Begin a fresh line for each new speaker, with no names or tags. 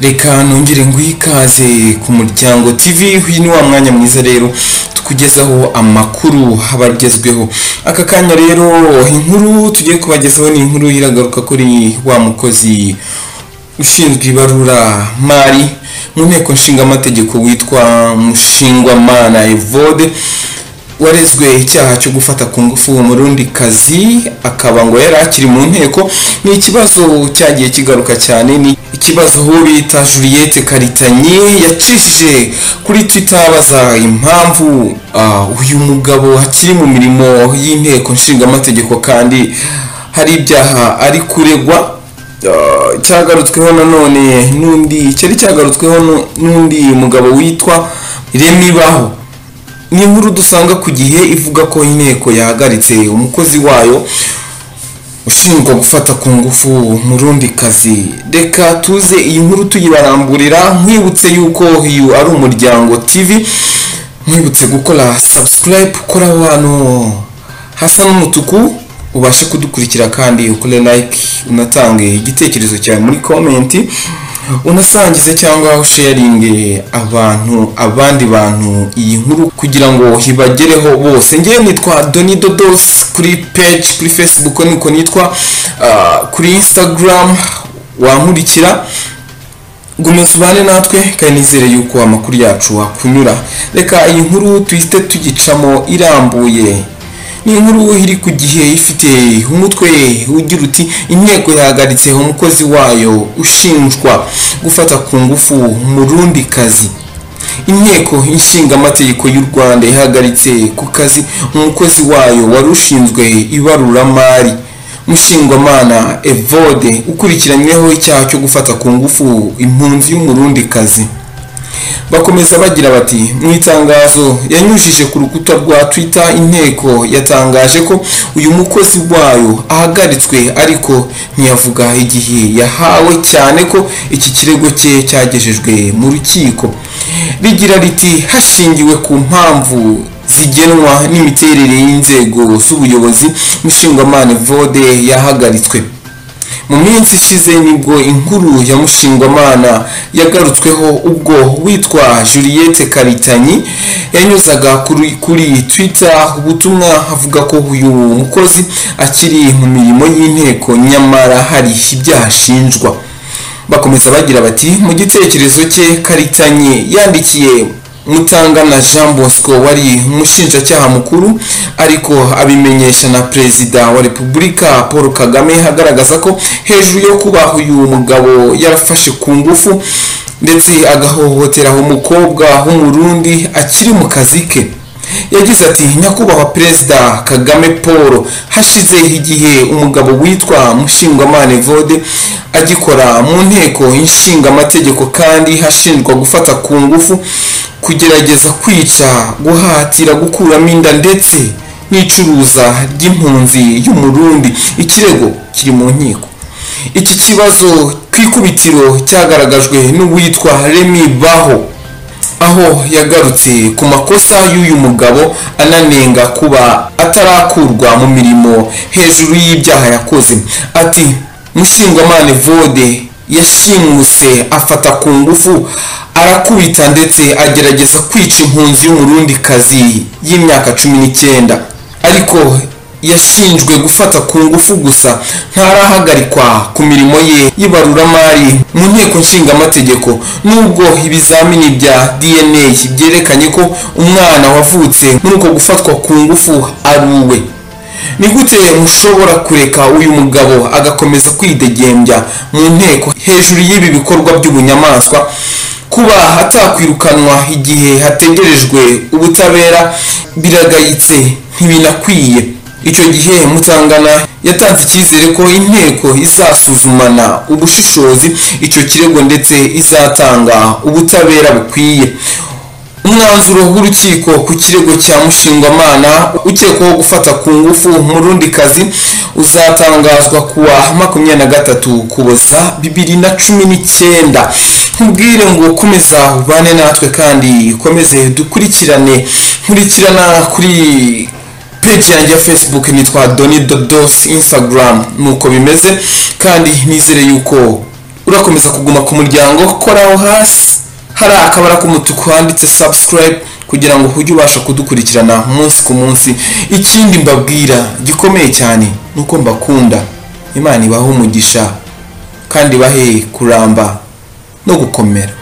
reka nongere nguhe ikaze ku muryango tv uyu ni wa mwanya mwiza rero tukugezaho amakuru haba agezweho aka kanya rero inkuru tugiye kubagezaho ni inkuru iragaruka kuri wa mukozi ushinzwe ibaruramari mu nteko nshingamategeko witwa mushingwamana evode warezwe icyaha cyo gufata ku ngufu uwo murundi kazi akaba ngo yari akiri mu nteko ni ikibazo cyagiye kigaruka cyane ni ikibazo uwo bita Juliette Karitanyi yacishije kuri Twitter abaza impamvu ah, uyu mugabo akiri mu mirimo y'inteko nshingamategeko kandi hari ibyaha ari kuregwa Ah, cyagarutsweho nanone n'undi cyari cyagarutsweho nu- n'undi mugabo witwa Remibaho ni inkuru dusanga ku gihe ivuga ko inteko yahagaritse umukozi wayo ushinjwa gufata ku ngufu murundi kazi reka tuze iyi nkuru tuyibaramburira nkwibutse yuko uyu ari umuryango tv nkwibutse gukora subscribe ukora ahantu hasa n'umutuku ubashe kudukurikira kandi ukore like unatange igitekerezo cyawe muri komenti unasangize cyangwa usharinge abantu abandi bantu iyi nkuru kugira ngo ibagereho bose ngewe nitwa doni dodos kuri peji kuri facebook niko nitwa ah, kuri instagram wankurikira gumya ubane natwe kandi nizere yuko amakuru yacu wakunyura reka iyi nkuru tuhite tugicamo irambuye ni inkuru iri ku gihe ifite umutwe ugira uti inteko yahagaritse umukozi wayo ushinjwa gufata ku ngufu murundi kazi inteko ishingamategeko y'u rwanda ihagaritse ku kazi umukozi wayo wari ushinzwe ibaruramari mushingwamana evode ukurikiranyweho icyaha cyo gufata ku ngufu impunzi y'umurundi kazi bakomeza bagira bati mu itangazo yanyujije ku rukuta rwa twitter inteko yatangaje ko uyu mukozi wayo ahagaritswe ariko ntiyavuga igihe yahawe cyane ko iki kirego cye cyagejejwe mu rukiko rigira riti hashingiwe ku mpamvu zigenwa n'imiterere y'inzego z'ubuyobozi mushingwamana vode yahagaritswe mu minsi ishize nibwo inkuru ya mushingwamana yagarutsweho ubwo witwa juliette karitanyi yanyuzaga kuri, kuri twitter ubutumwa avuga ko uyu mukozi akiri mu mirimo y'inteko nyamara hari ibyaha ashinjwa bakomeza bagira bati mu gitekerezo cye karitanyi yandikiye mutangana jean bosco wari umushinjacyaha mukuru ariko abimenyesha na perezida wa repubulika paul kagame agaragaza ko hejuru yo kuba uyu mugabo yarafashe ku ngufu ndetse agahohotera umukobwa w'umurundi akiri mu kazi ke yagize ati nyakubahwa perezida kagame paul hashize igihe umugabo witwa mushingwamana evode agikora mu nteko ishingamategeko kandi hashinjwa gufata ku ngufu kugerageza kwica guhatira gukuramo inda ndetse n'icuruza ry'impunzi y'umurundi ikirego kiri mu nkiko iki kibazo ku ikubitiro cyagaragajwe n'uwitwa remi baho aho yagarutse ku makosa y'uyu mugabo ananenga kuba atarakurwa mu mirimo hejuru y'ibyaha yakoze ati mushingwamana vode yashimuse afata ku ngufu arakubita ndetse agerageza kwica impunzi y'umurundi kazi y'imyaka cumi n'icyenda ariko yashinjwe gufata ku ngufu gusa ntarahagarikwa ku mirimo ye y'ibaruramari mu nteko nshingamategeko nubwo ibizamini bya dna byerekanye ko umwana wavutse muri uko gufatwa ku ngufu aruwe ni gute mushobora kureka uyu mugabo agakomeza kwidegembya mu nteko hejuru y'ibi bikorwa by'ubunyamaswa kuba atakwirukanwa igihe hategerejwe ubutabera biragayitse ntibinakwiye icyo gihe mutangana yatanze icyizere ko inteko izasuzumana ubushishozi icyo kirego ndetse izatanga ubutabera bukwiye umwanzuro w'urukiko ku kirego cya mushingwamana ukekwaho gufata ku ngufu murundi kazi uzatangazwa kuwa makumyabiri na gatatu kuboza bibiri na cumi n'icyenda nkubwire ngo komeza ubane natwe kandi ukomeze dukurikirane nkurikirana kuri peji yanjye ya facebook nitwa doni dodos instagram nuko bimeze kandi nizere yuko urakomeza kuguma ku muryango kora aho hasi hari akabara k'umutuku handitse subscribe kugira ngo ujye ubasha kudukurikirana umunsi ku munsi ikindi mbabwira gikomeye cyane ni uko mbakunda imana ibahe umugisha kandi ibahe kuramba no gukomera